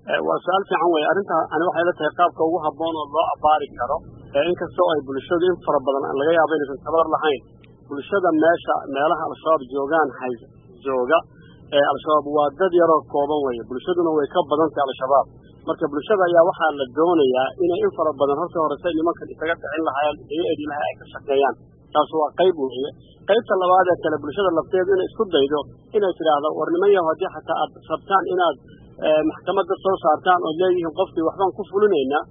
waa su-aal fiican wey arrinta ani waxay la tahay qaabka ugu habboon oo loo abaari karo inkastoo ay bulshadu in fara badan laga yaabo inaysan tabar lahayn bulshada meesha meelaha al-shabaab joogaan hay jooga al-shabaab waa dad yaroo kooban weye bulshaduna way ka badan tahay al-shabaab marka bulshada ayaa waxaa la doonayaa inay in fara badan horta horese nimankan isaga dhicin lahaayeen isaga edi lahay ay ka shaqeeyaan taas waa qayb weeye qaybta labaad ee kale bulshada lafteedu inay isku daydo inay tidhaahdo war niman yaho haddii xataa aad rabtaan inaad maxkamadda soo saartaan ood leeyihiin qofkii waxbaan ku fulinaynaa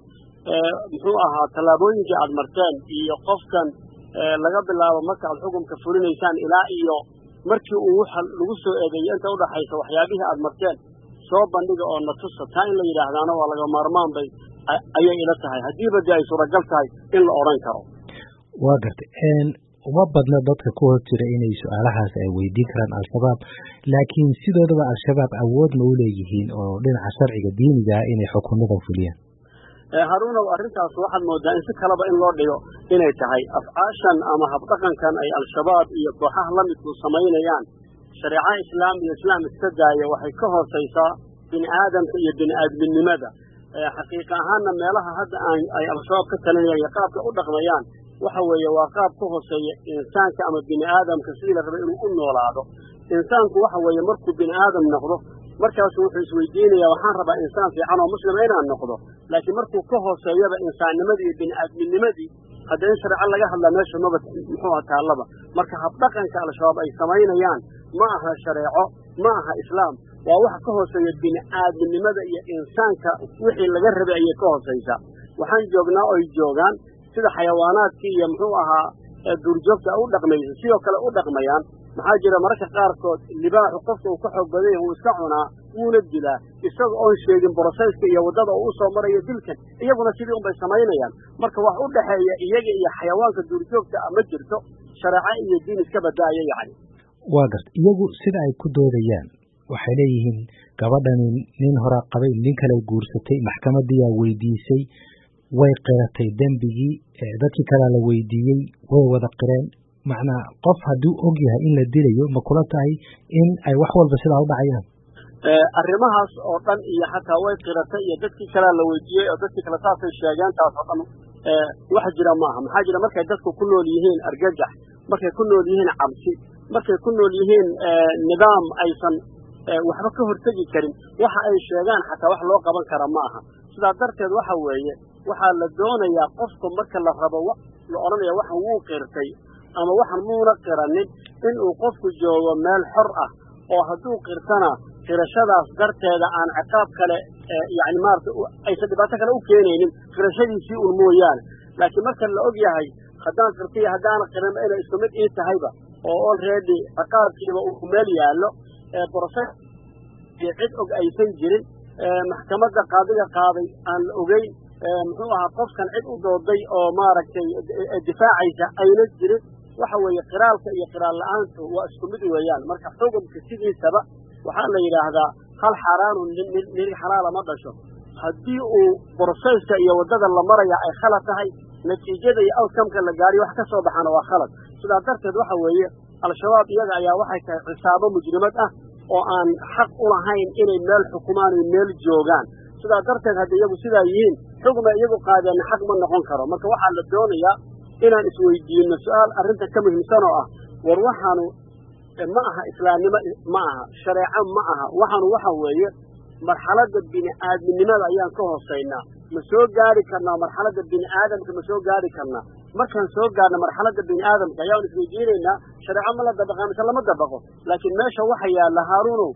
muxuu ahaa tallaabooyinkii aad marteen iyo qofkan laga bilaabo marka aad xukunka fulinaysaan ilaa iyo markii uu waxa lagu soo eedeeyey inta udhaxaysa waxyaabihii aad marteen soo bandhiga oo na tusa taa in la yidhaahdaana waa laga maarmaan bay ayay ila tahay haddiiba dee ay suuragal tahay in la odhan karo waa gartay uma badna dadka ku hor jira inay su-aalahaas ay weydiin karaan al-shabaab laakiin sidoodaba al-shabaab awood ma u leeyihiin oo dhinaca sharciga diiniga ah inay xukunada fuliyaan haruunow arrintaas waxaad moodaa in si kaleba in loo dhigo inay tahay afcaashan ama habdhaqankan ay al-shabaab iyo kooxaha la midku samaynayaan shareeca islaam iyo islaam iska daaya waxay ka hoosaysaa bini aadamka iyo bini aadminimada xaqiiqa ahaanna meelaha hadda aan ay al-shabaab ka talinayaan iyo qaabka u dhaqmayaan waxa weeye waa qaab ka hooseeya insaanka ama bini aadamka sidii la raba inuu u noolaado insaanku waxa weeye markuu bini aadam noqdo markaasu wuxuu isweydiinayaa waxaan rabaa insaan fiican oo muslima inaan noqdo laakiin markuu ka hooseeyaba insaannimadii iyo bini aadminimadii hadda in shareeco laga hadlaa meesha maba muxuuha taallaba marka habdhaqanka al-shabaab ay samaynayaan ma aha shareeco ma aha islaam waa waxa ka hooseeya bini aadminimada iyo insaanka wixii laga rabay ayay ka hoosaysaa waxaan joognaa oy joogaan sida xayawaanaadkii iyo muxuu ahaa duurjoogta u dhaqmaysa sidoo kale u dhaqmayaan maxaa jira mararka qaarkood libaaxu qofka uu ka xoog badanya wuu iska cunaa wuuna dilaa isaga oon sheegin borosayska iyo waddada uu usoo marayo dilkan iyaguna sidii unbay samaynayaan marka wax u dhexeeya iyaga iyo xayawaanka duurjoogta ah ma jirto shareeco iyo diin iska badaaya yacni waa garta iyagu sida ay ku doodayaan waxay leeyihiin gabadhani nin horaa qabay nin kale guursatay maxkamadiyaa weydiisay way qiratay dembigii dadkii kalea la weydiiyey way wada qireen macnaa qof hadduu og yahay in la dilayo ma kula tahay in ay wax walba sidaa u dhacayaan arrimahaas oo dhan iyo xataa way qiratay iyo dadkii kalea la weydiiyey oo dadkii kale saasay sheegeen taas oo dhan wax jira maaha maxaa jira markay dadku ku nool yihiin argagax markay ku nool yihiin cabsi markay ku nool yihiin nidaam aysan waxba ka hortegi karin waxa ay sheegaan xataa wax loo qaban kara ma aha sidaa darteed waxa weeye waxaa la doonayaa qofku marka la rabo la odhanaya waxan wuu qirtay ama waxan muuna qiranin inuu qofku joogo meel xor ah oo hadduu qirtana qirashadaas darteeda aan ciqaab kale yani maarata aysan dhibaato kale u keenaynin qirashadiisii un mooyaane laakiin marka la og yahay haddaan qirtaiyo haddaana qirinba inay isku mid ii tahayba oo olready ciqaabkiiba uu meel yaallo borose iyo cid og aysan jirin maxkamadda qaadiga qaaday aan la ogeyn muxuu ahaa qofkan cid u dooday oo maaragtay difaacaysa ayna jirin waxa weeye qiraalka iyo qiraal la-aantu waa isku mid weeyaan marka xukumka sidiisaba waxaa la yidhaahdaa hal xaaraanu nin xalaala ma dhasho haddii uu borosayska iyo waddada la maraya ay khalad tahay natiijada iyo outcomeka la gaariyo wax ka soo baxana waa khalad sidaa darteed waxa weeye al-shabaab iyaga ayaa waxay tahay cisaabo mujrimad ah oo aan xaq u lahayn inay meel xukumaan oy meel joogaan sidaa darteed hadda iyagu sidaa yihiin xugma iyagu qaadeenna xaq ma noqon karo marka waxaa la doonayaa inaan isweydiino su-aal arrinta ka muhiimsan oo ah war waxaanu ma aha islaamnimo ma aha shareeco ma aha waxaanu waxa weeye marxaladda bini aadminimada ayaan ka hoosaynaa ma soo gaari karnaa marxaladda bini aadamka ma soo gaari karnaa markaan soo gaarna marxaladda bini aadamka ayaan isweydiinaynaa shareeco ma la dabaqaa mise lama dabaqo laakiin meesha waxa yaalla haaruunow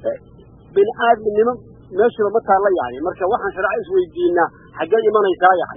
bini aadminimo meeshiiba ma taalla yani marka waxaan shareeco isweydiinaa xaggee imanaysaa yani